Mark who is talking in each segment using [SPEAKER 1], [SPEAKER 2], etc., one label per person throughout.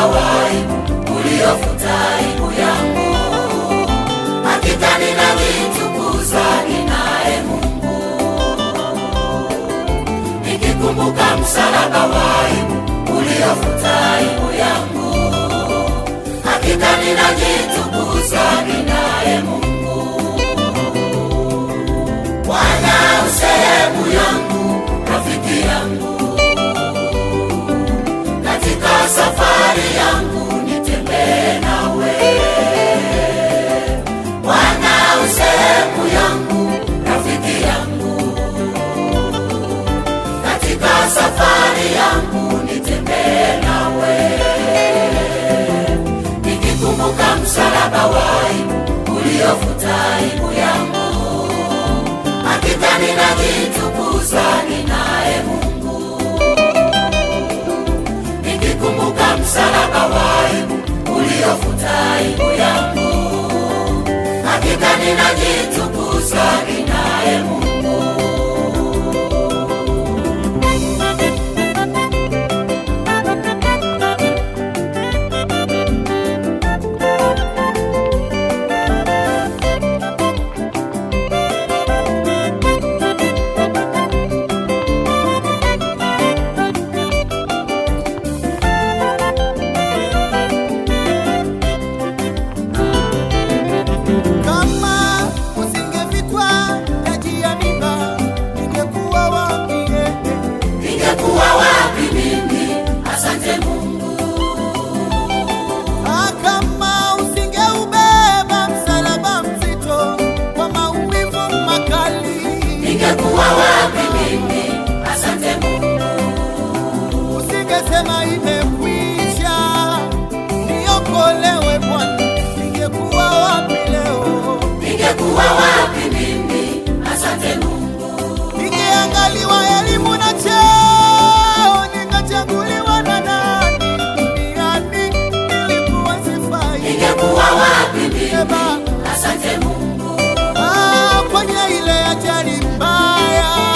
[SPEAKER 1] wa aibu uliofuta aibu yangu. Hakika ninajitukuza ninaye Mungu, nikikumbuka msalaba wa aibu uliofuta aibu yangu. Hakika ninajitukuza ninaye Mungu. Bwana usehemu yangu, rafiki yangu, katika safari yangu nitembee nawe. Bwana usehemu yangu, rafiki yangu, katika safari yangu nitembee nawe. Nikikumbuka msalaba wa aibu uliofuta aibu yangu hakika ninajitukuza ninaye Mungu, nikikumbuka msalaba wa aibu uliofuta aibu yangu. Hakika ninajitukuza ninaye Mungu.
[SPEAKER 2] Kama usingevikwa taji ya miba, ningekuwa wapi?
[SPEAKER 1] Ningekuwa wapi mimi? Asante Mungu.
[SPEAKER 2] Ah, Kama usingeubeba msalaba mzito kwa maumivu makali,
[SPEAKER 1] Ningekuwa wapi mimi? Asante Mungu.
[SPEAKER 2] usingesema imekwisha, niokolewe Bwana, ningekuwa wapi leo?
[SPEAKER 1] Ningekuwa wapi mimi? Asante Mungu.
[SPEAKER 2] Ningeangaliwa elimu na cheo, ningechaguliwa na nani duniani, nilikuwa sifai.
[SPEAKER 1] Ningekuwa wapi mimi?
[SPEAKER 2] Eba,
[SPEAKER 1] Asante Mungu.
[SPEAKER 2] ah, kwenye ile ajali mbaya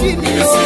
[SPEAKER 2] ushindi.
[SPEAKER 1] Nilisikia